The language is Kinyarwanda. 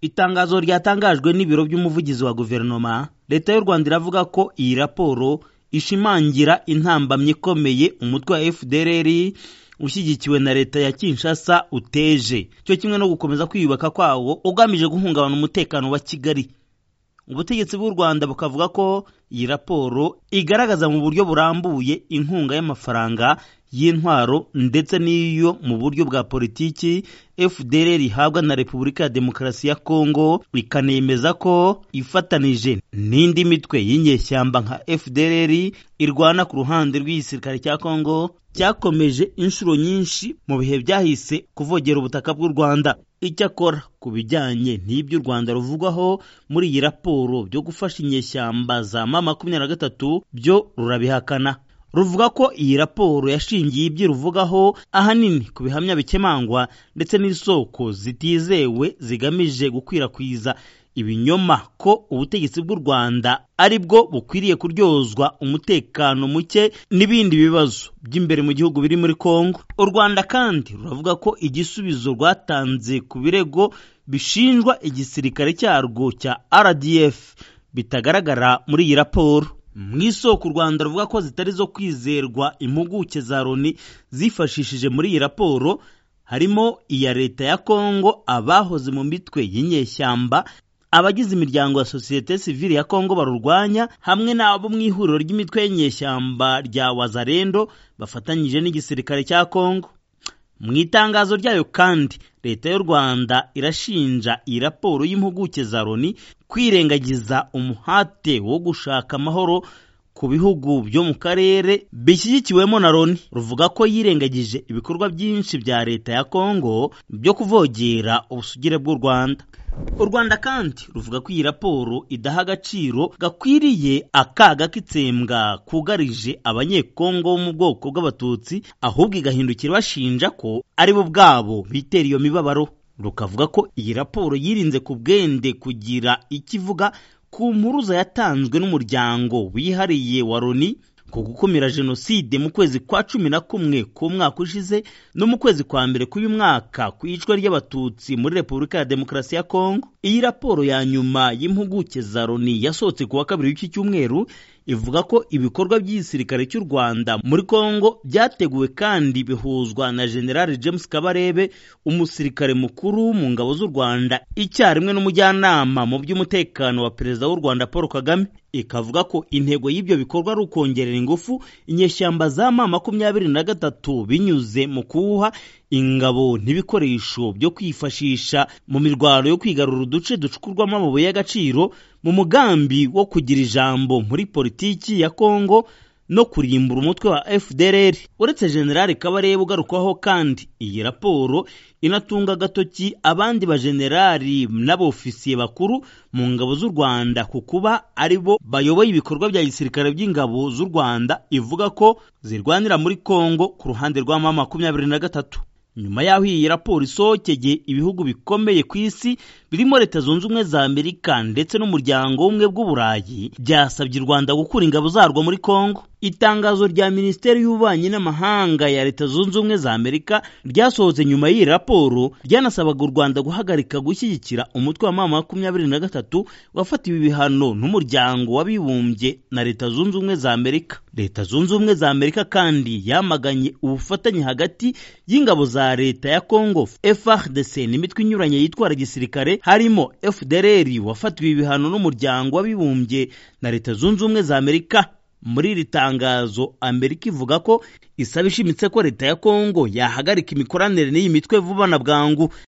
itangazo ryatangajwe n'ibiro by'umuvugizi wa guverinoma leta y'u rwanda iravuga ko iyi raporo ishimangira intambamyi ikomeye umutwe wa fdrr ushyigikiwe na leta ya kinshasa uteje cyo kimwe no gukomeza kwiyubaka kwawo ugamije guhungabana umutekano wa kigali ubutegetsi bw'u rwanda bukavuga ko iyi raporo igaragaza mu buryo burambuye inkunga y'amafaranga y'intwaro ndetse n'iyo mu buryo bwa politiki fdr ihabwa na repubulika ya demokarasi ya kongo ikanemeza ko ifatanije n'indi mitwe y'inyeshyamba nka fdr irwana ku ruhande rw'igisirikare cya kongo cyakomeje inshuro nyinshi mu bihe byahise kuvogera ubutaka bw'u rwanda icyo akora ku bijyanye n'ibyo u rwanda ruvugwaho muri iyi raporo byo gufasha inyeshyamba za ma makumyabiri na gatatu byo rurabihakana ruvuga ko iyi raporo yashingiye ibyo ruvugaho ahanini ku bihamya bikemangwa ndetse n'isoko zitizewe zigamije gukwirakwiza ibinyoma ko ubutegetsi bw'u rwanda ari bwo bukwiriye kuryozwa umutekano muke n'ibindi bibazo by'imbere mu gihugu biri muri kongo u rwanda kandi ruravuga ko igisubizo rwatanze ku birego bishinjwa igisirikare cyarwo cya rdf bitagaragara muri iyi raporo mu isoko u rwanda ruvuga ko zitari zo kwizerwa impuguke za loni zifashishije muri iyi raporo harimo iya leta ya kongo abahoze mu mitwe y'inyeshyamba abagize imiryango ya sosiyete sivile ya kongo barurwanya hamwe n'abo mu ihuriro ry'imitwe y'inyeshyamba rya wazarendo bafatanyije n'igisirikare cya kongo mu itangazo ryayo kandi leta y'u rwanda irashinja iyi raporo y'impuguke za loni kwirengagiza umuhate wo gushaka amahoro ku bihugu byo mu karere bishyigikiwemo na loni ruvuga ko yirengagije ibikorwa byinshi bya leta ya kongo byo kuvogera ubusugire bw'u rwanda u rwanda kandi ruvuga ko iyi raporo idaha agaciro gakwiriye akaga k'itsembwa kugarije abanyekongo bo mu bwoko bw'abatutsi ahubwo igahindukira ibashinja ko ari bo ubwabo bitera iyo mibabaro rukavuga ko iyi raporo yirinze ku bwende kugira icyo ivuga ku mpuruza yatanzwe n'umuryango wihariye wa loni ku gukumira jenoside mu kwezi kwa cumi na kumwe k'umwaka ushize no mu kwezi kwa mbere k'uyu mwaka ku icwa ry'abatutsi muri repubulika ya demokarasi ya kongo iyi raporo ya nyuma y'impuguke za loni yasohotse ku wa kabiri w'iki cyumweru ivuga ko ibikorwa by'igisirikare cy'u rwanda muri kongo byateguwe kandi bihuzwa na generali james kabarebe umusirikare mukuru mu ngabo z'u rwanda icyarimwe n'umujyanama mu by'umutekano wa perezida w'u rwanda paul kagame ikavuga ko intego y'ibyo bikorwa ari ukongerera ingufu inyeshyamba za ma makumyabiri na gatatu binyuze mu kuwuha ingabo n'ibikoresho byo kwifashisha mu mirwano yo kwigarura uduce ducukurwamo amabuye y'agaciro mu mugambi wo kugira ijambo muri politiki ya kongo no kurimbura umutwe wa fdr uretse generali kabarebe ugarukwaho kandi iyi raporo inatunga agatoki abandi bajenerali n'abofisiye bakuru mu ngabo z'u rwanda ku kuba ari bo bayoboye ibikorwa bya gisirikare by'ingabo z'u rwanda ivuga ko zirwanira muri kongo ku ruhande rwa ma makumyabiri na gatatu nyuma y'aho iyi raporo isohokeye ibihugu bikomeye ku isi birimo leta zunze ubumwe za amerika ndetse n'umuryango w'ubumwe bw'uburayi byasabye u rwanda gukura ingabo zarwo muri kongo itangazo rya minisiteri y'ububanyi n'amahanga ya leta zunze ubumwe za amerika ryasohotse nyuma y'iyi raporo ryanasabaga u rwanda guhagarika gushyigikira umutwe wa mama makumyabiri na gatatu wafatiwe ibihano n'umuryango w'abibumbye na leta zunze ubumwe za amerika leta zunze ubumwe za amerika kandi yamaganye ubufatanye hagati y'ingabo za leta ya congo frdc n'imitwe inyuranye yitwara gisirikare harimo fdrr wafatiwe ibihano n'umuryango w'abibumbye na leta zunze ubumwe za amerika muri iri tangazo amerika ivuga ko isaba ishimitse ko leta ya kongo yahagarika imikoranire n'iyi mitwe vuba na bwangu